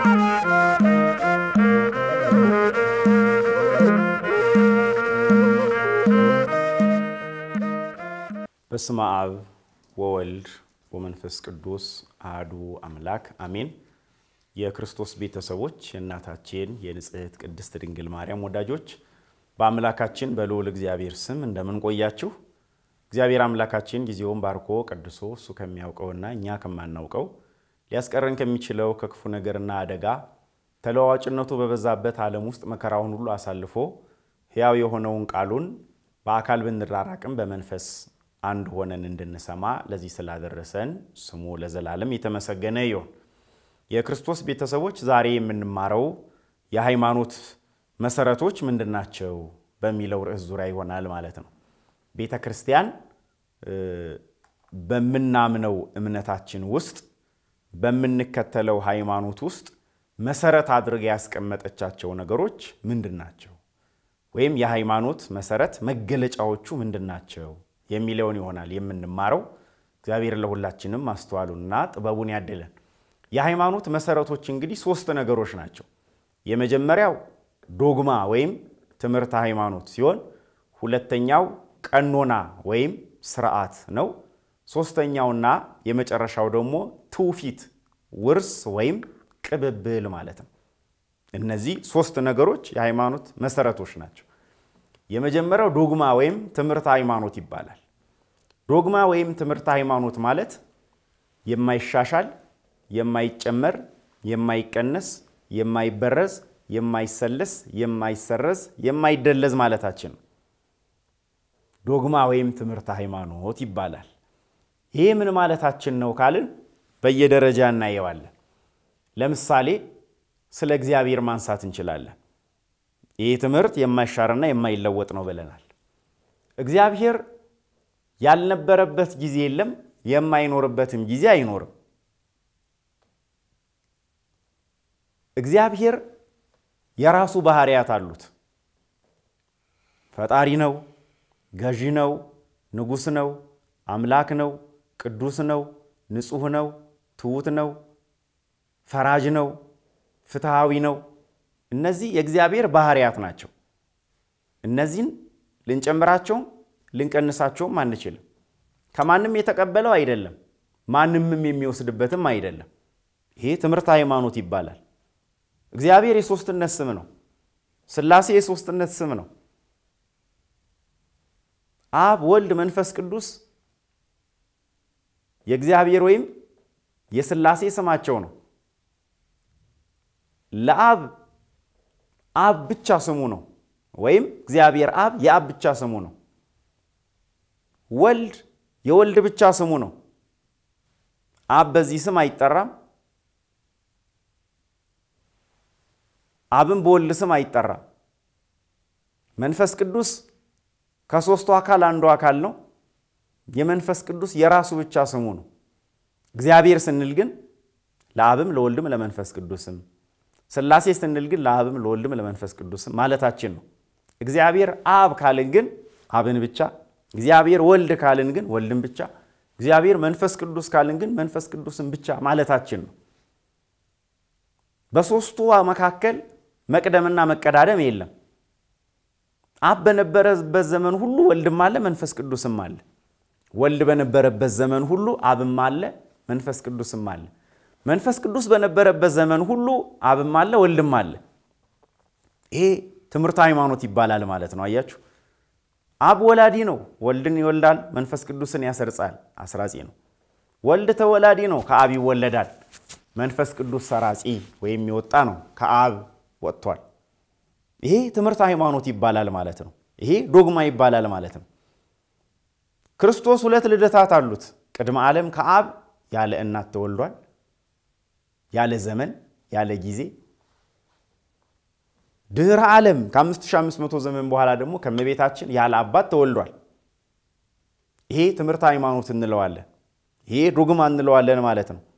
በስመ አብ ወወልድ ወመንፈስ ቅዱስ አሐዱ አምላክ አሜን። የክርስቶስ ቤተሰቦች የእናታችን የንጽሕት ቅድስት ድንግል ማርያም ወዳጆች በአምላካችን በልዑል እግዚአብሔር ስም እንደምን ቆያችሁ? እግዚአብሔር አምላካችን ጊዜውን ባርኮ ቀድሶ እሱ ከሚያውቀውና እኛ ከማናውቀው ሊያስቀረን ከሚችለው ከክፉ ነገርና አደጋ ተለዋዋጭነቱ በበዛበት ዓለም ውስጥ መከራውን ሁሉ አሳልፎ ሕያው የሆነውን ቃሉን በአካል ብንራራቅም በመንፈስ አንድ ሆነን እንድንሰማ ለዚህ ስላደረሰን ስሙ ለዘላለም የተመሰገነ ይሁን። የክርስቶስ ቤተሰቦች ዛሬ የምንማረው የሃይማኖት መሰረቶች ምንድን ናቸው በሚለው ርዕስ ዙሪያ ይሆናል ማለት ነው። ቤተ ክርስቲያን በምናምነው እምነታችን ውስጥ በምንከተለው ሃይማኖት ውስጥ መሰረት አድርጋ ያስቀመጠቻቸው ነገሮች ምንድን ናቸው? ወይም የሃይማኖት መሰረት መገለጫዎቹ ምንድን ናቸው የሚለውን ይሆናል የምንማረው። እግዚአብሔር ለሁላችንም ማስተዋሉንና ጥበቡን ያድለን። የሃይማኖት መሰረቶች እንግዲህ ሶስት ነገሮች ናቸው። የመጀመሪያው ዶግማ ወይም ትምህርተ ሃይማኖት ሲሆን ሁለተኛው ቀኖና ወይም ስርዓት ነው። ሶስተኛውና የመጨረሻው ደግሞ ትውፊት፣ ውርስ ወይም ቅብብል ማለት ነው። እነዚህ ሶስት ነገሮች የሃይማኖት መሰረቶች ናቸው። የመጀመሪያው ዶግማ ወይም ትምህርተ ሃይማኖት ይባላል። ዶግማ ወይም ትምህርተ ሃይማኖት ማለት የማይሻሻል፣ የማይጨመር፣ የማይቀነስ፣ የማይበረዝ፣ የማይሰለስ፣ የማይሰረዝ፣ የማይደለዝ ማለታችን ነው። ዶግማ ወይም ትምህርተ ሃይማኖት ይባላል። ይሄ ምን ማለታችን ነው ካልን በየደረጃ እናየዋለን። ለምሳሌ ስለ እግዚአብሔር ማንሳት እንችላለን። ይህ ትምህርት የማይሻርና የማይለወጥ ነው ብለናል። እግዚአብሔር ያልነበረበት ጊዜ የለም፣ የማይኖርበትም ጊዜ አይኖርም። እግዚአብሔር የራሱ ባህሪያት አሉት። ፈጣሪ ነው፣ ገዢ ነው፣ ንጉሥ ነው፣ አምላክ ነው፣ ቅዱስ ነው፣ ንጹሕ ነው፣ ትሑት ነው፣ ፈራጅ ነው፣ ፍትሐዊ ነው። እነዚህ የእግዚአብሔር ባህሪያት ናቸው። እነዚህን ልንጨምራቸውም ልንቀንሳቸውም አንችልም። ከማንም የተቀበለው አይደለም፣ ማንምም የሚወስድበትም አይደለም። ይሄ ትምህርተ ሃይማኖት ይባላል። እግዚአብሔር የሦስትነት ስም ነው። ሥላሴ የሦስትነት ስም ነው። አብ፣ ወልድ፣ መንፈስ ቅዱስ የእግዚአብሔር ወይም የሥላሴ ስማቸው ነው። ለአብ አብ ብቻ ስሙ ነው፣ ወይም እግዚአብሔር አብ የአብ ብቻ ስሙ ነው። ወልድ የወልድ ብቻ ስሙ ነው። አብ በዚህ ስም አይጠራም። አብም በወልድ ስም አይጠራም። መንፈስ ቅዱስ ከሦስቱ አካል አንዱ አካል ነው። የመንፈስ ቅዱስ የራሱ ብቻ ስሙ ነው። እግዚአብሔር ስንል ግን ለአብም ለወልድም ለመንፈስ ቅዱስም ሥላሴ ስንል ግን ለአብም ለወልድም ለመንፈስ ቅዱስም ማለታችን ነው። እግዚአብሔር አብ ካልን ግን አብን ብቻ፣ እግዚአብሔር ወልድ ካልን ግን ወልድን ብቻ፣ እግዚአብሔር መንፈስ ቅዱስ ካልን ግን መንፈስ ቅዱስን ብቻ ማለታችን ነው። በሦስቱ መካከል መቅደምና መቀዳደም የለም። አብ በነበረበት ዘመን ሁሉ ወልድም አለ፣ መንፈስ ቅዱስም አለ። ወልድ በነበረበት ዘመን ሁሉ አብም አለ፣ መንፈስ ቅዱስም አለ። መንፈስ ቅዱስ በነበረበት ዘመን ሁሉ አብም አለ ወልድም አለ። ይሄ ትምህርተ ሃይማኖት ይባላል ማለት ነው። አያችሁ፣ አብ ወላዲ ነው፣ ወልድን ይወልዳል፣ መንፈስ ቅዱስን ያሰርጻል፣ አስራጺ ነው። ወልድ ተወላዲ ነው፣ ከአብ ይወለዳል። መንፈስ ቅዱስ ሰራጺ ወይም የወጣ ነው፣ ከአብ ወጥቷል። ይሄ ትምህርተ ሃይማኖት ይባላል ማለት ነው። ይሄ ዶግማ ይባላል ማለት ነው። ክርስቶስ ሁለት ልደታት አሉት። ቅድመ ዓለም ከአብ ያለ እናት ተወልዷል ያለ ዘመን ያለ ጊዜ ድህረ ዓለም ከ5500 ዘመን በኋላ ደግሞ ከመቤታችን ያለ አባት ተወልዷል። ይሄ ትምህርተ ሃይማኖት እንለዋለን። ይሄ ዶግማ እንለዋለን ማለት ነው።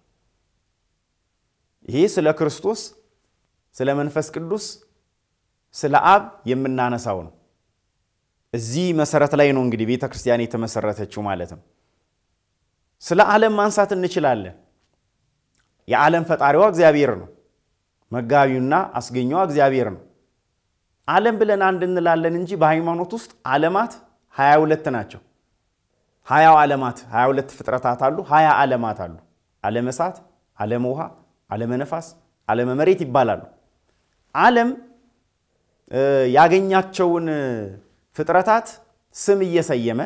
ይሄ ስለ ክርስቶስ፣ ስለ መንፈስ ቅዱስ፣ ስለ አብ የምናነሳው ነው። እዚህ መሰረት ላይ ነው እንግዲህ ቤተ ክርስቲያን የተመሰረተችው ማለት ነው። ስለ ዓለም ማንሳት እንችላለን። የዓለም ፈጣሪዋ እግዚአብሔር ነው። መጋቢውና አስገኘዋ እግዚአብሔር ነው። ዓለም ብለን አንድ እንላለን እንጂ በሃይማኖት ውስጥ ዓለማት 22 ናቸው። ሀያው ዓለማት 22 ፍጥረታት አሉ። ሀያ ዓለማት አሉ። ዓለመ እሳት፣ ዓለመ ውሃ፣ ዓለመ ነፋስ፣ ዓለመ መሬት ይባላሉ። ዓለም ያገኛቸውን ፍጥረታት ስም እየሰየመ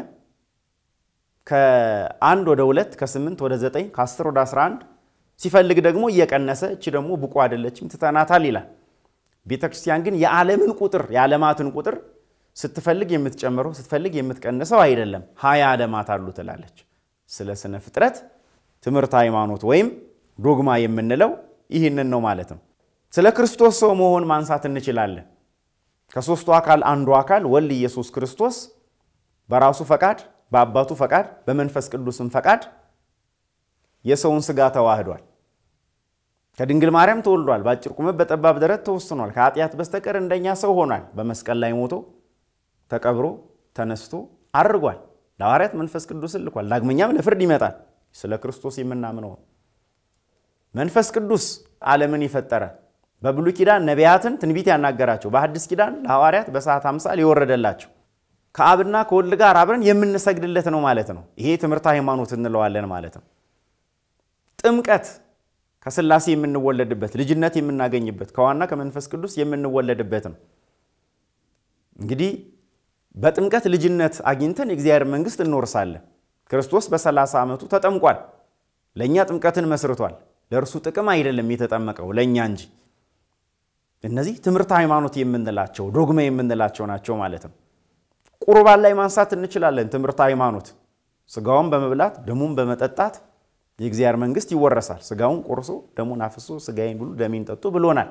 ከአንድ ወደ ሁለት ከስምንት ወደ ዘጠኝ ከአስር ወደ አስራ አንድ ሲፈልግ ደግሞ እየቀነሰ እቺ ደግሞ ብቁ አይደለችም ትተናታል ይላል። ቤተ ክርስቲያን ግን የዓለምን ቁጥር የዓለማትን ቁጥር ስትፈልግ የምትጨምረው ስትፈልግ የምትቀንሰው አይደለም። ሀያ ዓለማት አሉ ትላለች። ስለ ስነ ፍጥረት ትምህርት ሃይማኖት ወይም ዶግማ የምንለው ይህንን ነው ማለት ነው። ስለ ክርስቶስ ሰው መሆን ማንሳት እንችላለን። ከሦስቱ አካል አንዱ አካል ወልድ ኢየሱስ ክርስቶስ በራሱ ፈቃድ፣ በአባቱ ፈቃድ፣ በመንፈስ ቅዱስም ፈቃድ የሰውን ሥጋ ተዋህዷል። ከድንግል ማርያም ተወልዷል። በአጭር ቁመት በጠባብ ደረት ተወስኗል። ከኃጢአት በስተቀር እንደኛ ሰው ሆኗል። በመስቀል ላይ ሞቶ ተቀብሮ ተነስቶ አድርጓል። ለሐዋርያት መንፈስ ቅዱስን ልኳል። ዳግመኛም ለፍርድ ይመጣል። ስለ ክርስቶስ የምናምነው መንፈስ ቅዱስ ዓለምን የፈጠረ በብሉይ ኪዳን ነቢያትን ትንቢት ያናገራቸው፣ በሐዲስ ኪዳን ለሐዋርያት በሰዓት አምሳል የወረደላቸው ከአብና ከወልድ ጋር አብረን የምንሰግድለት ነው ማለት ነው። ይሄ ትምህርት ሃይማኖት እንለዋለን ማለት ነው። ጥምቀት ከሥላሴ የምንወለድበት ልጅነት የምናገኝበት ከዋና ከመንፈስ ቅዱስ የምንወለድበት ነው። እንግዲህ በጥምቀት ልጅነት አግኝተን የእግዚአብሔር መንግሥት እንወርሳለን። ክርስቶስ በ30 ዓመቱ ተጠምቋል። ለእኛ ጥምቀትን መስርቷል። ለእርሱ ጥቅም አይደለም የተጠመቀው ለእኛ እንጂ። እነዚህ ትምህርት ሃይማኖት የምንላቸው ዶግማ የምንላቸው ናቸው ማለት ነው። ቁርባን ላይ ማንሳት እንችላለን። ትምህርት ሃይማኖት ስጋውን በመብላት ደሙን በመጠጣት የእግዚአብሔር መንግሥት ይወረሳል። ስጋውን ቆርሶ ደሙን አፍሶ ስጋዬን ብሉ ደሜን ጠጡ ብሎናል።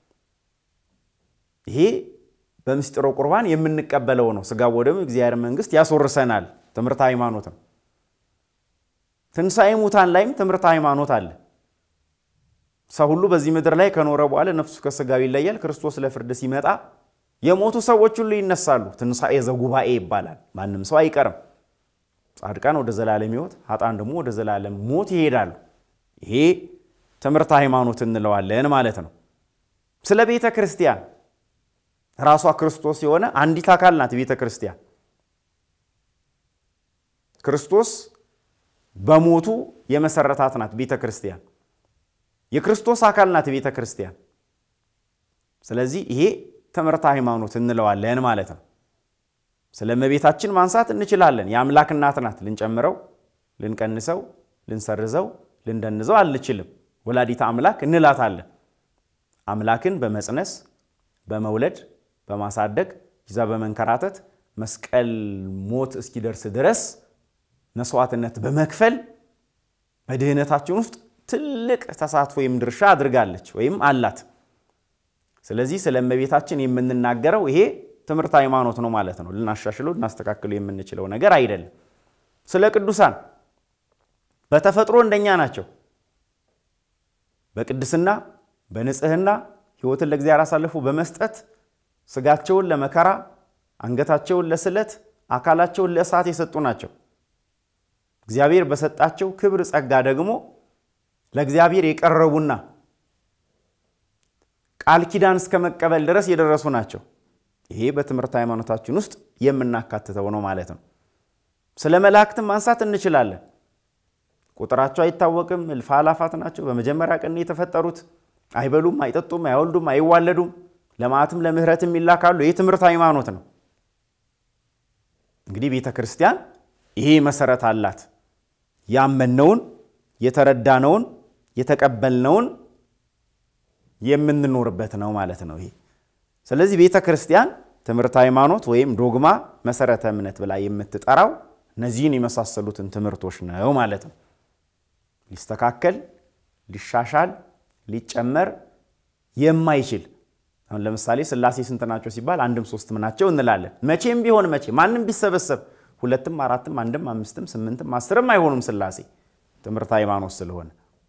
ይሄ በምስጢረ ቁርባን የምንቀበለው ነው። ስጋ ወደሙ እግዚአብሔር መንግሥት ያስወርሰናል። ትምህርት ሃይማኖት ነው። ትንሣኤ ሙታን ላይም ትምህርት ሃይማኖት አለ። ሰው ሁሉ በዚህ ምድር ላይ ከኖረ በኋላ ነፍሱ ከስጋው ይለያል። ክርስቶስ ለፍርድ ሲመጣ የሞቱ ሰዎች ሁሉ ይነሳሉ። ትንሣኤ ዘጉባኤ ይባላል። ማንም ሰው አይቀርም። ጻድቃን ወደ ዘላለም ሕይወት፣ ኃጥአን ደግሞ ወደ ዘላለም ሞት ይሄዳሉ። ይሄ ትምህርት ሃይማኖት እንለዋለን ማለት ነው። ስለ ቤተ ክርስቲያን ራሷ ክርስቶስ የሆነ አንዲት አካል ናት ቤተ ክርስቲያን። ክርስቶስ በሞቱ የመሰረታት ናት ቤተ ክርስቲያን። የክርስቶስ አካል ናት ቤተ ክርስቲያን። ስለዚህ ይሄ ትምህርት ሃይማኖት እንለዋለን ማለት ነው። ስለ እመቤታችን ማንሳት እንችላለን። የአምላክ እናት ናት። ልንጨምረው፣ ልንቀንሰው፣ ልንሰርዘው፣ ልንደንዘው አንችልም። ወላዲተ አምላክ እንላታለን። አምላክን በመጽነስ በመውለድ በማሳደግ ይዛ በመንከራተት መስቀል ሞት እስኪደርስ ድረስ መስዋዕትነት በመክፈል በድህነታችን ውስጥ ትልቅ ተሳትፎ ወይም ድርሻ አድርጋለች ወይም አላት። ስለዚህ ስለ እመቤታችን የምንናገረው ይሄ ትምህርት ሃይማኖት ነው ማለት ነው። ልናሻሽለው ልናስተካክለው የምንችለው ነገር አይደለም። ስለ ቅዱሳን በተፈጥሮ እንደኛ ናቸው። በቅድስና በንጽህና ሕይወትን ለእግዚአብሔር አሳልፎ በመስጠት ስጋቸውን ለመከራ አንገታቸውን ለስለት አካላቸውን ለእሳት የሰጡ ናቸው። እግዚአብሔር በሰጣቸው ክብር ጸጋ ደግሞ ለእግዚአብሔር የቀረቡና ቃል ኪዳን እስከ መቀበል ድረስ የደረሱ ናቸው። ይሄ በትምህርት ሃይማኖታችን ውስጥ የምናካትተው ነው ማለት ነው። ስለ መላእክትም ማንሳት እንችላለን። ቁጥራቸው አይታወቅም፣ እልፍ አላፋት ናቸው። በመጀመሪያ ቀን የተፈጠሩት አይበሉም፣ አይጠጡም፣ አይወልዱም፣ አይዋለዱም፣ ለመዓትም ለምሕረትም ይላካሉ። ይህ ትምህርት ሃይማኖት ነው። እንግዲህ ቤተ ክርስቲያን ይሄ መሰረት አላት። ያመነውን የተረዳነውን የተቀበልነውን የምንኖርበት ነው ማለት ነው ይሄ ስለዚህ ቤተ ክርስቲያን ትምህርት ሃይማኖት ወይም ዶግማ መሰረተ እምነት ብላ የምትጠራው እነዚህን የመሳሰሉትን ትምህርቶች ነው ማለት ነው። ሊስተካከል፣ ሊሻሻል፣ ሊጨመር የማይችል አሁን ለምሳሌ ሥላሴ ስንት ናቸው ሲባል አንድም ሶስትም ናቸው እንላለን። መቼም ቢሆን መቼ ማንም ቢሰበሰብ ሁለትም አራትም አንድም አምስትም ስምንትም አስርም አይሆኑም ሥላሴ ትምህርት ሃይማኖት ስለሆነ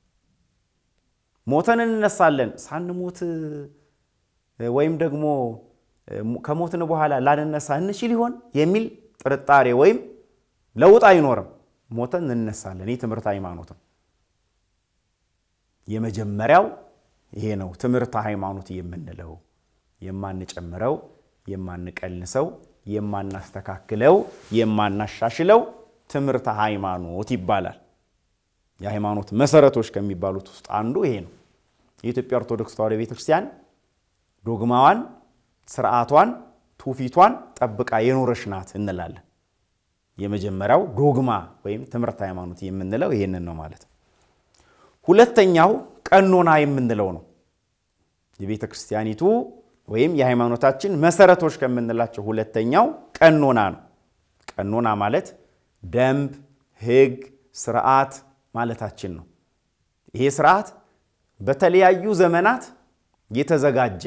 ሞተን እንነሳለን ሳንሞት ወይም ደግሞ ከሞትን በኋላ ላንነሳ እንችል ይሆን የሚል ጥርጣሬ ወይም ለውጥ አይኖርም። ሞተን እንነሳለን። ይህ ትምህርት ሃይማኖት ነው። የመጀመሪያው ይሄ ነው ትምህርተ ሃይማኖት የምንለው። የማንጨምረው፣ የማንቀንሰው፣ የማናስተካክለው፣ የማናሻሽለው ትምህርተ ሃይማኖት ይባላል። የሃይማኖት መሰረቶች ከሚባሉት ውስጥ አንዱ ይሄ ነው። የኢትዮጵያ ኦርቶዶክስ ተዋሕዶ ቤተክርስቲያን ዶግማዋን፣ ስርዓቷን፣ ትውፊቷን ጠብቃ የኖረች ናት እንላለን። የመጀመሪያው ዶግማ ወይም ትምህርት ሃይማኖት የምንለው ይህንን ነው ማለት ነው። ሁለተኛው ቀኖና የምንለው ነው። የቤተ ክርስቲያኒቱ ወይም የሃይማኖታችን መሰረቶች ከምንላቸው ሁለተኛው ቀኖና ነው። ቀኖና ማለት ደንብ፣ ሕግ፣ ስርዓት ማለታችን ነው። ይሄ ስርዓት በተለያዩ ዘመናት የተዘጋጀ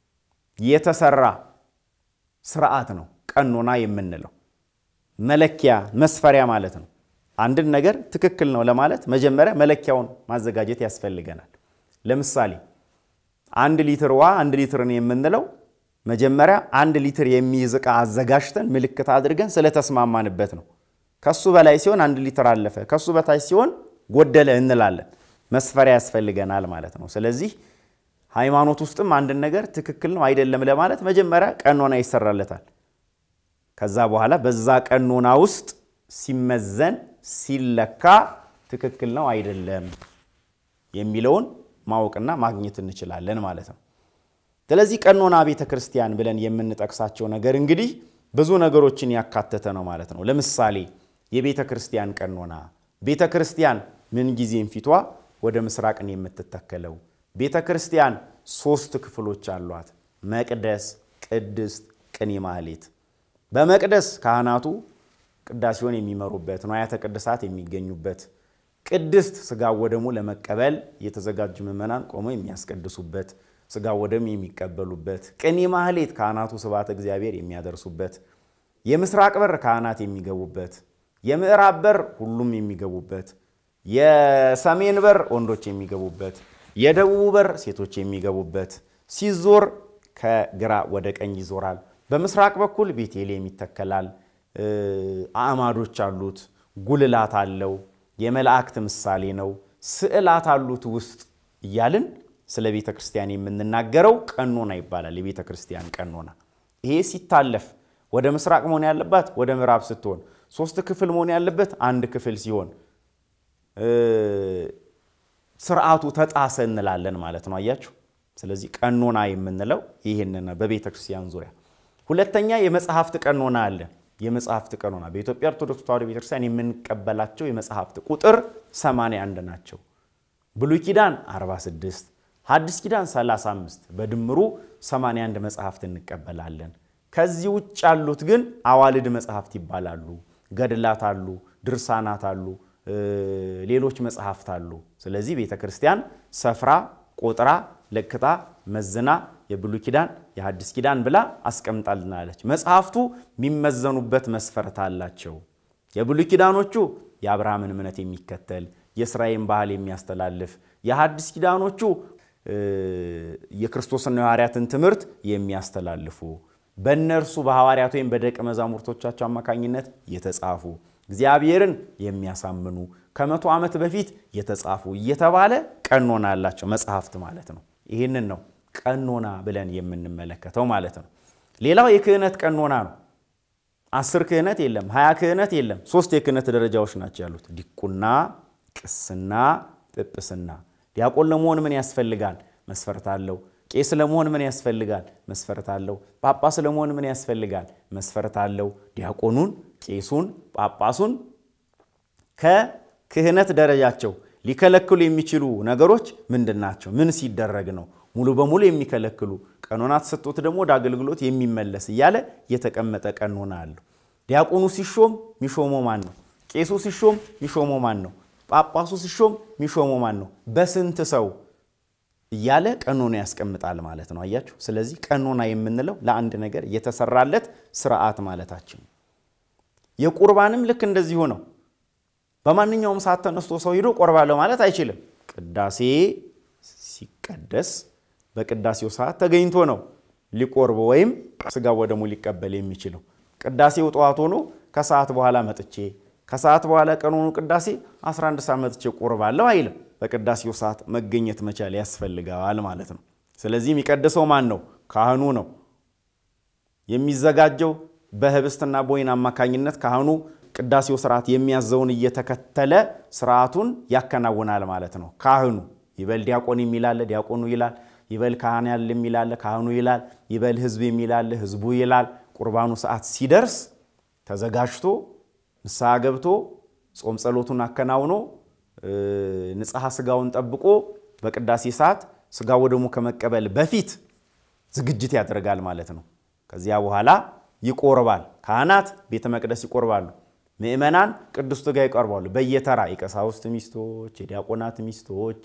የተሰራ ስርዓት ነው። ቀኖና የምንለው መለኪያ መስፈሪያ ማለት ነው። አንድን ነገር ትክክል ነው ለማለት መጀመሪያ መለኪያውን ማዘጋጀት ያስፈልገናል። ለምሳሌ አንድ ሊትር ውሃ አንድ ሊትርን የምንለው መጀመሪያ አንድ ሊትር የሚይዝ ዕቃ አዘጋጅተን ምልክት አድርገን ስለተስማማንበት ነው። ከሱ በላይ ሲሆን አንድ ሊትር አለፈ፣ ከሱ በታች ሲሆን ጎደለ እንላለን። መስፈሪያ ያስፈልገናል ማለት ነው። ስለዚህ ሃይማኖት ውስጥም አንድን ነገር ትክክል ነው አይደለም ለማለት መጀመሪያ ቀኖና ይሰራለታል። ከዛ በኋላ በዛ ቀኖና ውስጥ ሲመዘን ሲለካ ትክክል ነው አይደለም የሚለውን ማወቅና ማግኘት እንችላለን ማለት ነው። ስለዚህ ቀኖና ቤተ ክርስቲያን ብለን የምንጠቅሳቸው ነገር እንግዲህ ብዙ ነገሮችን ያካተተ ነው ማለት ነው። ለምሳሌ የቤተ ክርስቲያን ቀኖና ቤተ ክርስቲያን ምንጊዜም ፊቷ ወደ ምስራቅን የምትተከለው ቤተ ክርስቲያን ሶስት ክፍሎች አሏት። መቅደስ፣ ቅድስት፣ ቅኔ ማህሌት። በመቅደስ ካህናቱ ቅዳሴውን የሚመሩበት ንዋያተ ቅድሳት የሚገኙበት፣ ቅድስት ሥጋ ወደሙ ለመቀበል የተዘጋጁ ምዕመናን ቆመው የሚያስቀድሱበት፣ ሥጋ ወደሙ የሚቀበሉበት፣ ቅኔ ማህሌት ካህናቱ ስብሐተ እግዚአብሔር የሚያደርሱበት፣ የምስራቅ በር ካህናት የሚገቡበት፣ የምዕራብ በር ሁሉም የሚገቡበት፣ የሰሜን በር ወንዶች የሚገቡበት የደቡቡ በር ሴቶች የሚገቡበት ሲዞር ከግራ ወደ ቀኝ ይዞራል። በምስራቅ በኩል ቤቴልሔም ይተከላል። አዕማዶች አሉት። ጉልላት አለው። የመላእክት ምሳሌ ነው። ስዕላት አሉት ውስጥ እያልን ስለ ቤተ ክርስቲያን የምንናገረው ቀኖና ይባላል። የቤተ ክርስቲያን ቀኖና ይሄ ሲታለፍ ወደ ምስራቅ መሆን ያለባት ወደ ምዕራብ ስትሆን፣ ሶስት ክፍል መሆን ያለበት አንድ ክፍል ሲሆን ስርዓቱ ተጣሰ እንላለን ማለት ነው። አያችሁ። ስለዚህ ቀኖና የምንለው ይህንን በቤተ ክርስቲያን ዙሪያ። ሁለተኛ የመጽሐፍት ቀኖና አለ። የመጽሐፍት ቀኖና በኢትዮጵያ ኦርቶዶክስ ተዋሕዶ ቤተክርስቲያን የምንቀበላቸው የመጽሐፍት ቁጥር 81 ናቸው። ብሉይ ኪዳን 46፣ ሐዲስ ኪዳን 35፣ በድምሩ 81 መጽሐፍት እንቀበላለን። ከዚህ ውጭ ያሉት ግን አዋልድ መጽሐፍት ይባላሉ። ገድላት አሉ፣ ድርሳናት አሉ ሌሎች መጽሐፍት አሉ። ስለዚህ ቤተ ክርስቲያን ሰፍራ ቆጥራ ለክታ መዝና የብሉይ ኪዳን የሐዲስ ኪዳን ብላ አስቀምጣልናለች። መጽሐፍቱ የሚመዘኑበት መስፈርት አላቸው። የብሉይ ኪዳኖቹ የአብርሃምን እምነት የሚከተል የእስራኤልን ባህል የሚያስተላልፍ፣ የሐዲስ ኪዳኖቹ የክርስቶስና የሐዋርያትን ትምህርት የሚያስተላልፉ በእነርሱ በሐዋርያት ወይም በደቀ መዛሙርቶቻቸው አማካኝነት የተጻፉ እግዚአብሔርን የሚያሳምኑ ከመቶ ዓመት በፊት የተጻፉ እየተባለ ቀኖና ያላቸው መጽሐፍት ማለት ነው። ይህንን ነው ቀኖና ብለን የምንመለከተው ማለት ነው። ሌላው የክህነት ቀኖና ነው። አስር ክህነት የለም፣ ሀያ ክህነት የለም። ሶስት የክህነት ደረጃዎች ናቸው ያሉት፣ ዲቁና፣ ቅስና፣ ጵጵስና። ዲያቆን ለመሆን ምን ያስፈልጋል? መስፈርት አለው። ቄስ ለመሆን ምን ያስፈልጋል? መስፈርት አለው። ጳጳስ ለመሆን ምን ያስፈልጋል? መስፈርት አለው። ዲያቆኑን፣ ቄሱን፣ ጳጳሱን ከክህነት ደረጃቸው ሊከለክሉ የሚችሉ ነገሮች ምንድን ናቸው? ምን ሲደረግ ነው ሙሉ በሙሉ የሚከለክሉ? ቀኖና ተሰጥቶት ደግሞ ወደ አገልግሎት የሚመለስ እያለ የተቀመጠ ቀኖና አለው። ዲያቆኑ ሲሾም ሚሾመው ማን ነው? ቄሱ ሲሾም ሚሾመው ማን ነው? ጳጳሱ ሲሾም ሚሾመው ማን ነው? በስንት ሰው እያለ ቀኖና ያስቀምጣል ማለት ነው። አያችሁ። ስለዚህ ቀኖና የምንለው ለአንድ ነገር የተሰራለት ስርዓት ማለታችን ነው። የቁርባንም ልክ እንደዚሁ ነው። በማንኛውም ሰዓት ተነስቶ ሰው ሂዶ ቆርባለሁ ማለት አይችልም። ቅዳሴ ሲቀደስ በቅዳሴው ሰዓት ተገኝቶ ነው ሊቆርብ ወይም ስጋ ወደሙ ሊቀበል የሚችለው። ቅዳሴው ጠዋት ሆኖ ከሰዓት በኋላ መጥቼ ከሰዓት በኋላ ቀኖኑ ቅዳሴ 11 ሰዓት መጥቼ ቆርባለሁ አይልም። በቅዳሴው ሰዓት መገኘት መቻል ያስፈልገዋል ማለት ነው። ስለዚህ የሚቀድሰው ማን ነው? ካህኑ ነው። የሚዘጋጀው በህብስትና በወይን አማካኝነት ካህኑ ቅዳሴው ስርዓት የሚያዘውን እየተከተለ ስርዓቱን ያከናውናል ማለት ነው። ካህኑ ይበል ዲያቆን የሚላለ ዲያቆኑ ይላል። ይበል ካህን ያለ የሚላለ ካህኑ ይላል። ይበል ህዝብ የሚላለ ህዝቡ ይላል። ቁርባኑ ሰዓት ሲደርስ ተዘጋጅቶ ንስሐ ገብቶ ጾም ጸሎቱን አከናውኖ ንጽሐ ስጋውን ጠብቆ በቅዳሴ ሰዓት ስጋ ወደሙ ከመቀበል በፊት ዝግጅት ያደርጋል ማለት ነው። ከዚያ በኋላ ይቆርባል። ካህናት ቤተ መቅደስ ይቆርባሉ። ምእመናን ቅዱስ ሥጋ ይቀርባሉ። በየተራ የቀሳውስት ሚስቶች፣ የዲያቆናት ሚስቶች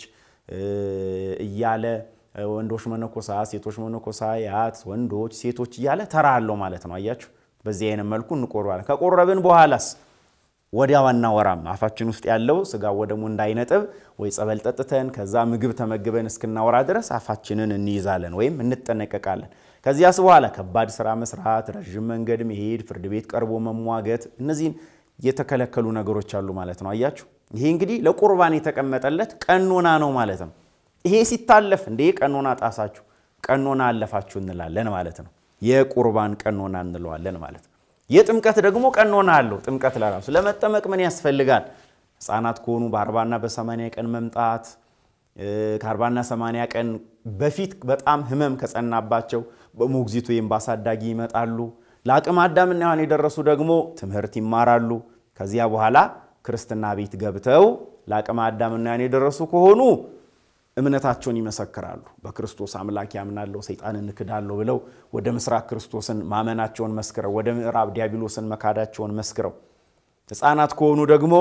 እያለ ወንዶች መነኮሳት፣ ሴቶች መነኮሳያት፣ ወንዶች፣ ሴቶች እያለ ተራ አለው ማለት ነው። አያችሁ፣ በዚህ አይነት መልኩ እንቆርባለን። ከቆረብን በኋላስ ወዲያ ዋና ወራም አፋችን ውስጥ ያለው ስጋ ወደሙ እንዳይነጥብ ወይ ጸበል ጠጥተን ከዛ ምግብ ተመግበን እስክናወራ ድረስ አፋችንን እንይዛለን ወይም እንጠነቀቃለን። ከዚያስ በኋላ ከባድ ስራ መስራት፣ ረዥም መንገድ መሄድ፣ ፍርድ ቤት ቀርቦ መሟገት፣ እነዚህን የተከለከሉ ነገሮች አሉ ማለት ነው። አያችሁ ይሄ እንግዲህ ለቁርባን የተቀመጠለት ቀኖና ነው ማለት ነው። ይሄ ሲታለፍ እንደ ቀኖና ጣሳችሁ፣ ቀኖና አለፋችሁ እንላለን ማለት ነው። የቁርባን ቀኖና እንለዋለን ማለት ነው። የጥምቀት ደግሞ ቀኖና አለው። ጥምቀት ለራሱ ለመጠመቅ ምን ያስፈልጋል? ሕፃናት ከሆኑ በአርባና በሰማንያ ቀን መምጣት ከአርባና ሰማንያ ቀን በፊት በጣም ህመም ከጸናባቸው በሞግዚት ወይም በአሳዳጊ ይመጣሉ። ለአቅመ አዳምና ሔዋን የደረሱ ደግሞ ትምህርት ይማራሉ። ከዚያ በኋላ ክርስትና ቤት ገብተው ለአቅመ አዳምና ሔዋን የደረሱ ከሆኑ እምነታቸውን ይመሰክራሉ። በክርስቶስ አምላክ ያምናለሁ ሰይጣንን እንክዳለሁ ብለው ወደ ምስራቅ ክርስቶስን ማመናቸውን መስክረው ወደ ምዕራብ ዲያብሎስን መካዳቸውን መስክረው ሕፃናት ከሆኑ ደግሞ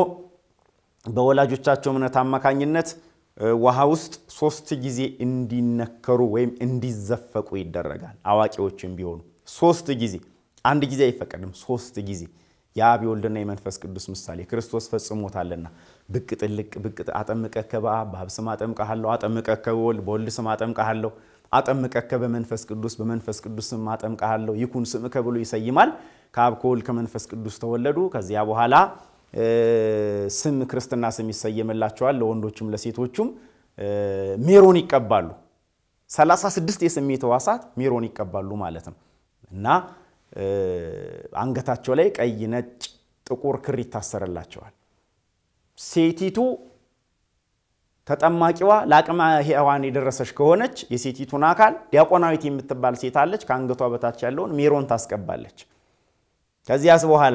በወላጆቻቸው እምነት አማካኝነት ውሃ ውስጥ ሶስት ጊዜ እንዲነከሩ ወይም እንዲዘፈቁ ይደረጋል። አዋቂዎችም ቢሆኑ ሶስት ጊዜ፣ አንድ ጊዜ አይፈቀድም። ሶስት ጊዜ የአብ የወልድና የመንፈስ ቅዱስ ምሳሌ ክርስቶስ ፈጽሞታልና ብቅ ጥልቅ ብቅ አጠምቀከ በአብ በአብ ስም አጠምቀሃለሁ፣ አጠምቀከ በወልድ በወልድ ስም አጠምቀሃለሁ፣ አጠምቀከ በመንፈስ ቅዱስ በመንፈስ ቅዱስ ስም አጠምቀሃለሁ፣ ይኩን ስምከ ብሎ ይሰይማል። ከአብ ከወልድ ከመንፈስ ቅዱስ ተወለዱ። ከዚያ በኋላ ስም ክርስትና ስም ይሰየምላቸዋል። ለወንዶችም ለሴቶቹም ሜሮን ይቀባሉ። 36 የስሜት ሕዋሳት ሜሮን ይቀባሉ ማለት ነው እና አንገታቸው ላይ ቀይ፣ ነጭ፣ ጥቁር ክር ይታሰርላቸዋል። ሴቲቱ ተጠማቂዋ ለአቅመ ሔዋን የደረሰች ከሆነች የሴቲቱን አካል ዲያቆናዊት የምትባል ሴት አለች። ከአንገቷ በታች ያለውን ሜሮን ታስቀባለች። ከዚያስ በኋላ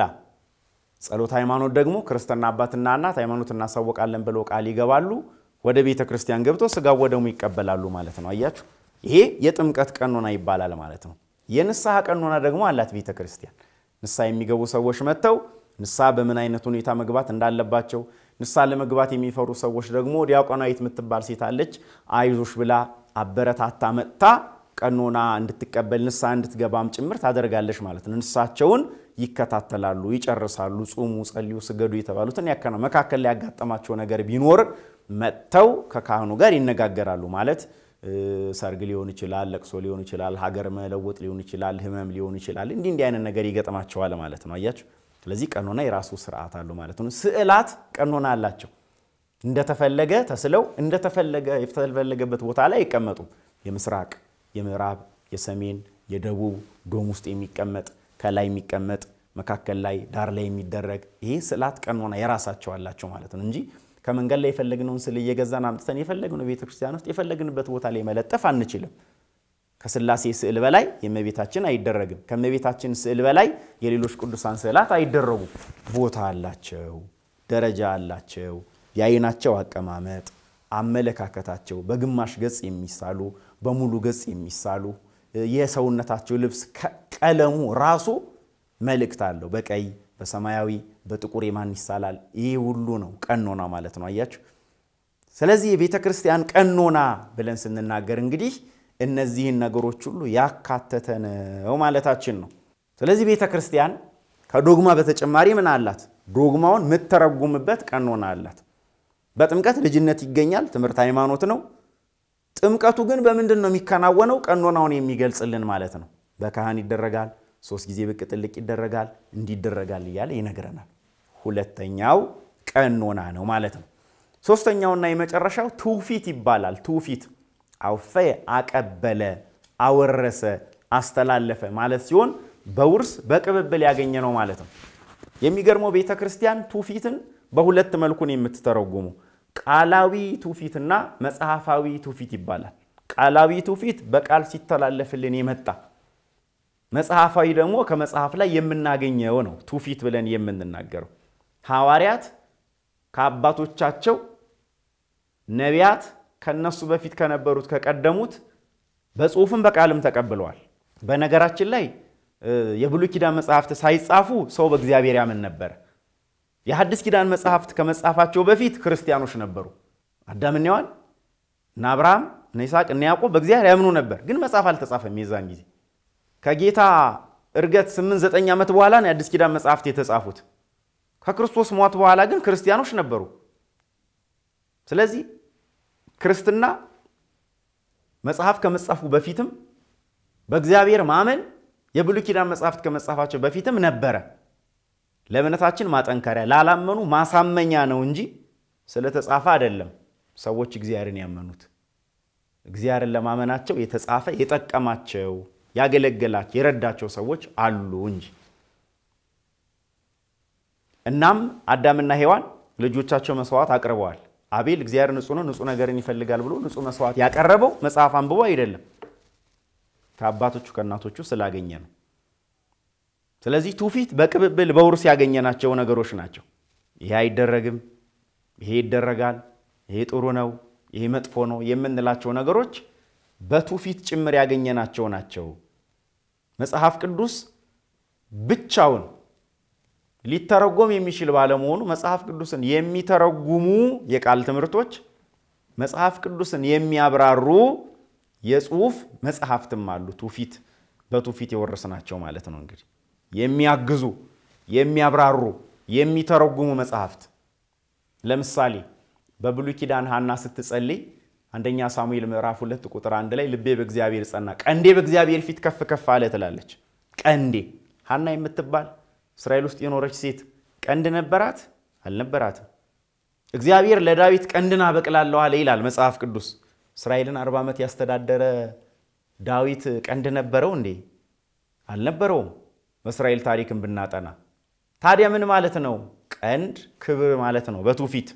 ጸሎት ሃይማኖት ደግሞ ክርስትና አባትና እናት ሃይማኖት እናሳወቃለን ብለው ቃል ይገባሉ። ወደ ቤተ ክርስቲያን ገብተው ስጋው ወደሙ ይቀበላሉ ማለት ነው። አያችሁ፣ ይሄ የጥምቀት ቀኖና ይባላል ማለት ነው። የንስሐ ቀኖና ደግሞ አላት ቤተ ክርስቲያን። ንስሐ የሚገቡ ሰዎች መጥተው ንስሐ በምን አይነት ሁኔታ መግባት እንዳለባቸው፣ ንስሐ ለመግባት የሚፈሩ ሰዎች ደግሞ ዲያቆናዊት የምትባል ሴት አለች። አይዞሽ ብላ አበረታታ መጥታ ቀኖና እንድትቀበል ንስሐ እንድትገባም ጭምር ታደርጋለች ማለት ነው። ንስሐቸውን ይከታተላሉ፣ ይጨርሳሉ። ጹሙ፣ ጸልዩ፣ ስገዱ የተባሉትን ያከና መካከል ላይ ያጋጠማቸው ነገር ቢኖር መጥተው ከካህኑ ጋር ይነጋገራሉ ማለት ሰርግ ሊሆን ይችላል፣ ለቅሶ ሊሆን ይችላል፣ ሀገር መለወጥ ሊሆን ይችላል፣ ህመም ሊሆን ይችላል። እንዲህ እንዲህ አይነት ነገር ይገጥማቸዋል ማለት ነው። አያችሁ። ስለዚህ ቀኖና የራሱ ስርዓት አለው ማለት ነው። ስዕላት ቀኖና አላቸው። እንደተፈለገ ተስለው እንደተፈለገ የተፈለገበት ቦታ ላይ አይቀመጡም። የምስራቅ፣ የምዕራብ፣ የሰሜን፣ የደቡብ ዶም ውስጥ የሚቀመጥ ከላይ የሚቀመጥ መካከል ላይ ዳር ላይ የሚደረግ ይሄ ስዕላት ቀኖና የራሳቸው አላቸው ማለት ነው እንጂ ከመንገድ ላይ የፈለግነውን ስዕል እየገዛን አምጥተን የፈለግነው ቤተክርስቲያን ውስጥ የፈለግንበት ቦታ ላይ መለጠፍ አንችልም። ከስላሴ ስዕል በላይ የእመቤታችን አይደረግም። ከእመቤታችን ስዕል በላይ የሌሎች ቅዱሳን ስዕላት አይደረጉም። ቦታ አላቸው፣ ደረጃ አላቸው። የአይናቸው አቀማመጥ፣ አመለካከታቸው በግማሽ ገጽ የሚሳሉ በሙሉ ገጽ የሚሳሉ የሰውነታቸው ልብስ ቀለሙ ራሱ መልእክት አለው። በቀይ በሰማያዊ በጥቁር የማን ይሳላል? ይህ ሁሉ ነው ቀኖና ማለት ነው። አያችሁ። ስለዚህ የቤተ ክርስቲያን ቀኖና ብለን ስንናገር እንግዲህ እነዚህን ነገሮች ሁሉ ያካተተ ነው ማለታችን ነው። ስለዚህ ቤተ ክርስቲያን ከዶግማ በተጨማሪ ምን አላት? ዶግማውን የምተረጉምበት ቀኖና አላት። በጥምቀት ልጅነት ይገኛል፣ ትምህርት ሃይማኖት ነው። ጥምቀቱ ግን በምንድን ነው የሚከናወነው? ቀኖናውን የሚገልጽልን ማለት ነው። በካህን ይደረጋል ሶስት ጊዜ ብቅ ጥልቅ ይደረጋል፣ እንዲደረጋል እያለ ይነግረናል። ሁለተኛው ቀኖና ነው ማለት ነው። ሶስተኛውና የመጨረሻው ትውፊት ይባላል። ትውፊት አውፈ አቀበለ፣ አወረሰ፣ አስተላለፈ ማለት ሲሆን በውርስ በቅብብል ያገኘ ነው ማለት ነው። የሚገርመው ቤተ ክርስቲያን ትውፊትን በሁለት መልኩ ነው የምትተረጉሙ። ቃላዊ ትውፊትና መጽሐፋዊ ትውፊት ይባላል። ቃላዊ ትውፊት በቃል ሲተላለፍልን የመጣ መጽሐፋዊ ደግሞ ከመጽሐፍ ላይ የምናገኘው ነው ትውፊት ብለን የምንናገረው። ሐዋርያት ከአባቶቻቸው፣ ነቢያት ከነሱ በፊት ከነበሩት ከቀደሙት በጽሁፍም በቃልም ተቀብለዋል። በነገራችን ላይ የብሉይ ኪዳን መጽሐፍት ሳይጻፉ ሰው በእግዚአብሔር ያምን ነበር። የሐዲስ ኪዳን መጽሐፍት ከመጻፋቸው በፊት ክርስቲያኖች ነበሩ። አዳምና ሔዋን እነ አብርሃም እነ ይስሐቅ እነ ያዕቆብ በእግዚአብሔር ያምኑ ነበር፣ ግን መጽሐፍ አልተጻፈም። የዛን ጊዜ ከጌታ እርገት 8 9 ዓመት በኋላ ነው የአዲስ ኪዳን መጽሐፍት የተጻፉት። ከክርስቶስ ሞት በኋላ ግን ክርስቲያኖች ነበሩ። ስለዚህ ክርስትና መጽሐፍ ከመጻፉ በፊትም በእግዚአብሔር ማመን የብሉይ ኪዳን መጽሐፍት ከመጻፋቸው በፊትም ነበረ። ለእምነታችን ማጠንከሪያ ላላመኑ ማሳመኛ ነው እንጂ ስለተጻፈ አይደለም። ሰዎች እግዚአብሔርን ያመኑት እግዚአብሔርን ለማመናቸው የተጻፈ የጠቀማቸው ያገለገላቸው የረዳቸው ሰዎች አሉ እንጂ። እናም አዳምና ሔዋን ልጆቻቸው መስዋዕት አቅርበዋል። አቤል እግዚአብሔር ንጹሕ ነው፣ ንጹሕ ነገርን ይፈልጋል ብሎ ንጹሕ መስዋዕት ያቀረበው መጽሐፍ አንብቦ አይደለም፣ ከአባቶቹ ከእናቶቹ ስላገኘ ነው። ስለዚህ ትውፊት በቅብብል በውርስ ያገኘናቸው ነገሮች ናቸው። ይሄ አይደረግም፣ ይሄ ይደረጋል፣ ይሄ ጥሩ ነው፣ ይሄ መጥፎ ነው የምንላቸው ነገሮች በትውፊት ጭምር ያገኘናቸው ናቸው። መጽሐፍ ቅዱስ ብቻውን ሊተረጎም የሚችል ባለመሆኑ መጽሐፍ ቅዱስን የሚተረጉሙ የቃል ትምህርቶች፣ መጽሐፍ ቅዱስን የሚያብራሩ የጽሁፍ መጽሐፍትም አሉ። ትውፊት በትውፊት የወረስናቸው ማለት ነው። እንግዲህ የሚያግዙ የሚያብራሩ የሚተረጉሙ መጽሐፍት ለምሳሌ በብሉይ ኪዳን ሐና ስትጸልይ አንደኛ ሳሙኤል ምዕራፍ ሁለት ቁጥር አንድ ላይ ልቤ በእግዚአብሔር ጸና፣ ቀንዴ በእግዚአብሔር ፊት ከፍ ከፍ አለ ትላለች። ቀንዴ ሐና የምትባል እስራኤል ውስጥ የኖረች ሴት ቀንድ ነበራት? አልነበራትም። እግዚአብሔር ለዳዊት ቀንድን አበቅላለሁ አለ ይላል መጽሐፍ ቅዱስ። እስራኤልን አርባ ዓመት ያስተዳደረ ዳዊት ቀንድ ነበረው እንዴ? አልነበረውም። በእስራኤል ታሪክን ብናጠና ታዲያ ምን ማለት ነው? ቀንድ ክብር ማለት ነው በትውፊት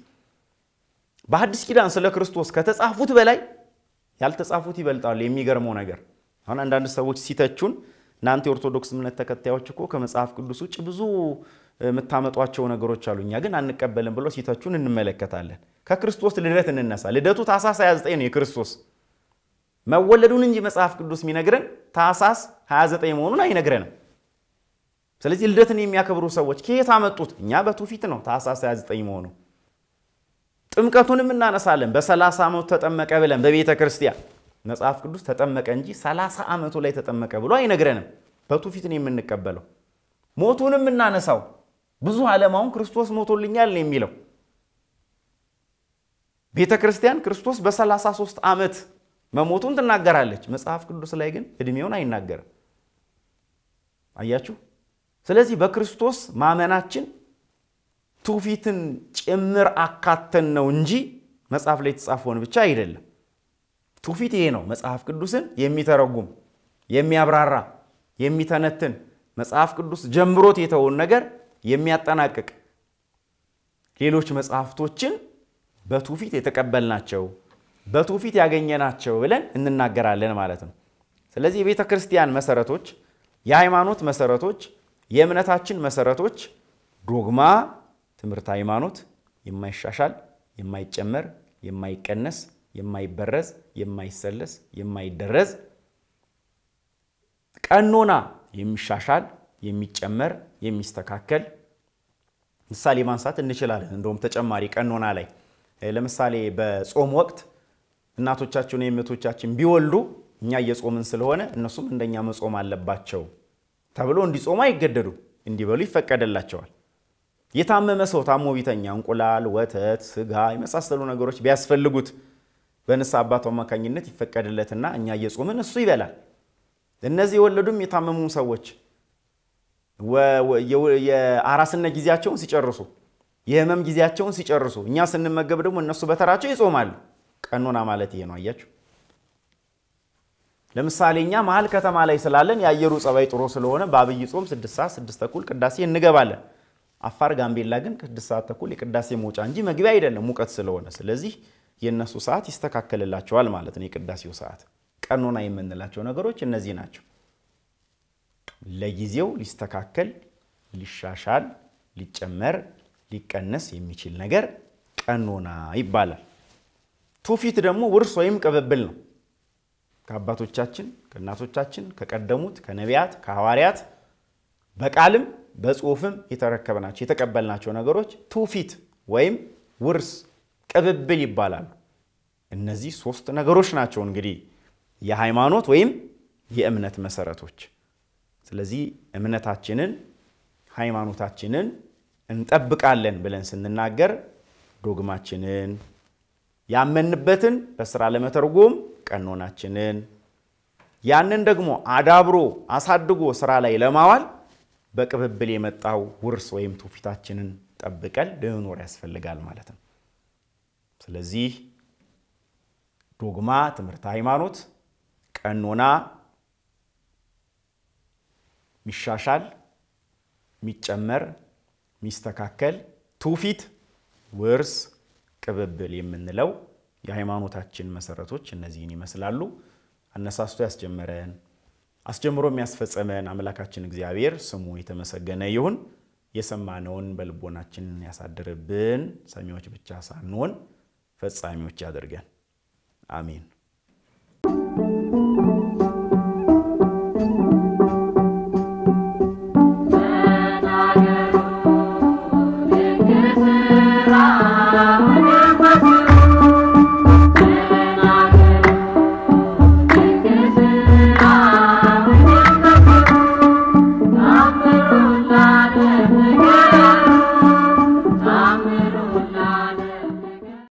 በሐዲስ ኪዳን ስለ ክርስቶስ ከተጻፉት በላይ ያልተጻፉት ይበልጣሉ። የሚገርመው ነገር አሁን አንዳንድ ሰዎች ሲተቹን እናንተ የኦርቶዶክስ እምነት ተከታዮች እኮ ከመጽሐፍ ቅዱስ ውጭ ብዙ የምታመጧቸው ነገሮች አሉ፣ እኛ ግን አንቀበልም ብሎ ሲተቹን እንመለከታለን። ከክርስቶስ ልደት እንነሳ። ልደቱ ታኅሳስ 29 ነው የክርስቶስ መወለዱን እንጂ መጽሐፍ ቅዱስ የሚነግረን ታኅሳስ 29 መሆኑን አይነግረንም። ስለዚህ ልደትን የሚያከብሩ ሰዎች ከየት አመጡት? እኛ በትውፊት ነው ታኅሳስ 29 መሆኑ ጥምቀቱንም እናነሳለን። በሰላሳ ዓመቱ ተጠመቀ ብለን በቤተ ክርስቲያን መጽሐፍ ቅዱስ ተጠመቀ እንጂ ሰላሳ ዓመቱ ላይ ተጠመቀ ብሎ አይነግረንም። በትውፊት ነው የምንቀበለው። ሞቱንም እናነሳው ብዙ ዓለማውን ክርስቶስ ሞቶልኛል ነው የሚለው። ቤተ ክርስቲያን ክርስቶስ በ33 ዓመት መሞቱን ትናገራለች። መጽሐፍ ቅዱስ ላይ ግን ዕድሜውን አይናገርም። አያችሁ። ስለዚህ በክርስቶስ ማመናችን ትውፊትን ጭምር አካተን ነው እንጂ መጽሐፍ ላይ የተጻፈውን ብቻ አይደለም። ትውፊት ይሄ ነው። መጽሐፍ ቅዱስን የሚተረጉም የሚያብራራ፣ የሚተነትን መጽሐፍ ቅዱስ ጀምሮት የተውን ነገር የሚያጠናቅቅ ሌሎች መጽሐፍቶችን በትውፊት የተቀበልናቸው በትውፊት ያገኘናቸው ብለን እንናገራለን ማለት ነው። ስለዚህ የቤተ ክርስቲያን መሰረቶች፣ የሃይማኖት መሰረቶች፣ የእምነታችን መሰረቶች ዶግማ ትምህርት ሃይማኖት የማይሻሻል የማይጨመር የማይቀነስ የማይበረዝ የማይሰለስ የማይደረዝ ቀኖና የሚሻሻል የሚጨመር የሚስተካከል ምሳሌ ማንሳት እንችላለን። እንደውም ተጨማሪ ቀኖና ላይ ለምሳሌ በጾም ወቅት እናቶቻችን የእህቶቻችን ቢወልዱ እኛ እየጾምን ስለሆነ እነሱም እንደኛ መጾም አለባቸው ተብሎ እንዲጾሙ አይገደዱም፣ እንዲበሉ ይፈቀደላቸዋል። የታመመ ሰው ታሞ ቢተኛ እንቁላል፣ ወተት፣ ስጋ የመሳሰሉ ነገሮች ቢያስፈልጉት በንስሐ አባቱ አማካኝነት ይፈቀድለትና እኛ እየጾምን እሱ ይበላል። እነዚህ የወለዱም የታመሙም ሰዎች የአራስነት ጊዜያቸውን ሲጨርሱ የህመም ጊዜያቸውን ሲጨርሱ እኛ ስንመገብ ደግሞ እነሱ በተራቸው ይጾማሉ። ቀኖና ማለት ይሄ ነው። አያችሁ። ለምሳሌ እኛ መሀል ከተማ ላይ ስላለን የአየሩ ጸባይ ጥሩ ስለሆነ በአብይ ጾም ስድስት ሰዓት ስድስት ተኩል ቅዳሴ እንገባለን። አፋር፣ ጋምቤላ ግን ስድስት ሰዓት ተኩል የቅዳሴ መውጫ እንጂ መግቢያ አይደለም ሙቀት ስለሆነ። ስለዚህ የእነሱ ሰዓት ይስተካከልላቸዋል ማለት ነው። የቅዳሴው ሰዓት ቀኖና የምንላቸው ነገሮች እነዚህ ናቸው። ለጊዜው ሊስተካከል፣ ሊሻሻል፣ ሊጨመር፣ ሊቀነስ የሚችል ነገር ቀኖና ይባላል። ትውፊት ደግሞ ውርስ ወይም ቅብብል ነው። ከአባቶቻችን ከእናቶቻችን ከቀደሙት ከነቢያት ከሐዋርያት በቃልም በጽሁፍም የተረከብናቸው የተቀበልናቸው ነገሮች ትውፊት ወይም ውርስ ቅብብል ይባላሉ። እነዚህ ሶስት ነገሮች ናቸው እንግዲህ የሃይማኖት ወይም የእምነት መሰረቶች። ስለዚህ እምነታችንን ሃይማኖታችንን እንጠብቃለን ብለን ስንናገር ዶግማችንን ያመንበትን በስራ ለመተርጎም ቀኖናችንን ያንን ደግሞ አዳብሮ አሳድጎ ስራ ላይ ለማዋል በቅብብል የመጣው ውርስ ወይም ትውፊታችንን ጠብቀን ልንኖር ያስፈልጋል ማለት ነው። ስለዚህ ዶግማ ትምህርት ሃይማኖት፣ ቀኖና ሚሻሻል፣ ሚጨመር፣ ሚስተካከል፣ ትውፊት፣ ውርስ፣ ቅብብል የምንለው የሃይማኖታችን መሰረቶች እነዚህን ይመስላሉ። አነሳስቶ ያስጀመረን አስጀምሮ የሚያስፈጸመን አምላካችን እግዚአብሔር ስሙ የተመሰገነ ይሁን። የሰማነውን በልቦናችን ያሳድርብን። ሰሚዎች ብቻ ሳንሆን ፈጻሚዎች ያደርገን። አሜን።